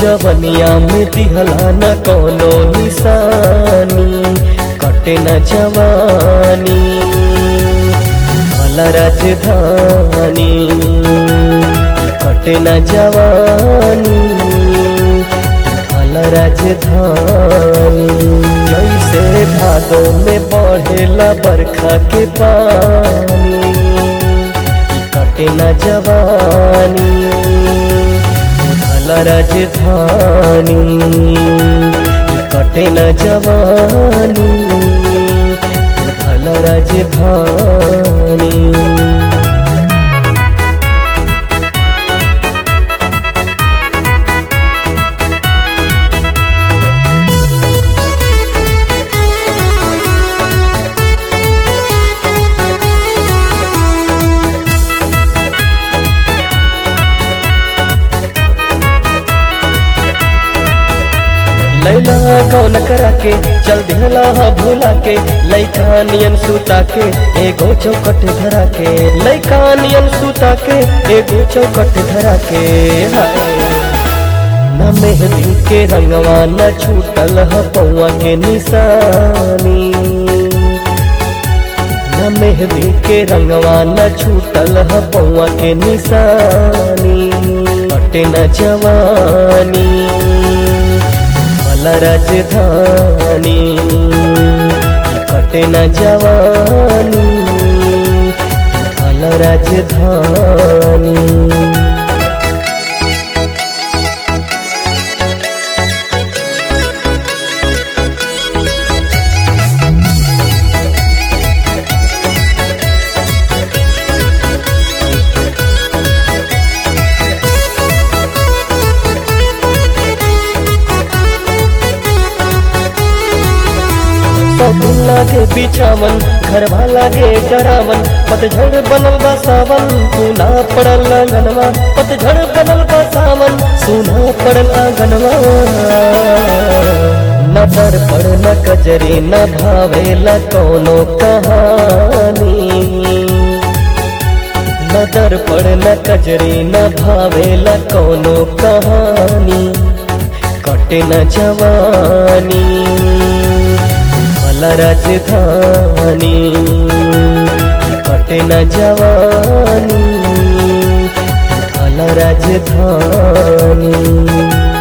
जवनिया में दिहला न कोनो निशानी कटे न जवानी भला राजधानी कटे न जवानी भला राजधानी जैसे भादो में बढ़ेला बरखा के पानी कटे न जवानी भला राजधानी कटे न जवानी भला राजधानी लैला कौन करा के चल दिहला भूला के लैका नियन सूता के एगो चौकट धरा के लैका नियन सूता के एगो चौकट धरा के हाय। न मेहंदी के रंगवा न छूटल ह पौआ के निशानी न मेहंदी के रंगवा न छूटल ह पौआ के निशानी कटे न जवानी भला राजधानी कटे न जवानी भला राजधानी सगुन लागे बिछावन घरवा लागे डरावन पतझड़ बनल बा सावन सुना पड़ल आंगनवा पतझड़ बनल बा सावन सुना पड़ल आंगनवा न डर पड़ न कजरी न भावेला कोनो कहानी न डर पड़ न कजरी न भावेला कोनो कहानी कटे न जवानी भला राजधानी कटे न जवानी भला राजधानी